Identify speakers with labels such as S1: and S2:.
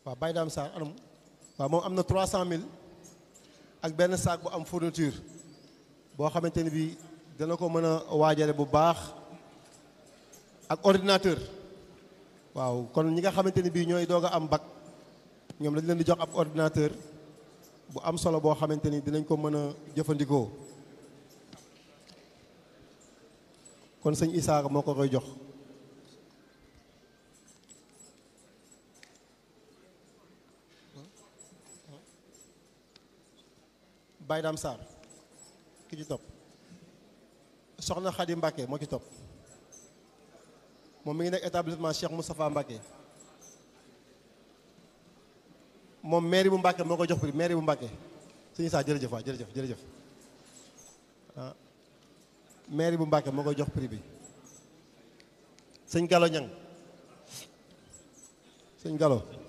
S1: waaw Baye Dame Sarr anam waaw moom am na 300000 ak benn saak bu am fourniture boo xamante ni bii dana ko mën a waajale bu baax ak ordinateur waaw kon ñi nga xamante ni bii ñooy doog a am bac ñoom dañ leen di jox ab ordinateur bu am solo boo xamante ni dinañ ko mën a jëfandikoo kon sëñ Issa moo ko koy jox Baye Dame Sarr ki ci topp soxna Khady Mbacke moo ci topp moom mi ngi nekk établissement Cheikh Moustapha Mbacke moom mairie bu Mbacke moo ko jox prix mairie bu Mbacke sëñ Issa jërëjëf waay jërëjëf jërëjëf ah mairie bu Mbacke moo koy jox prix bi sëñ Gallo Ñang sëñ Gallo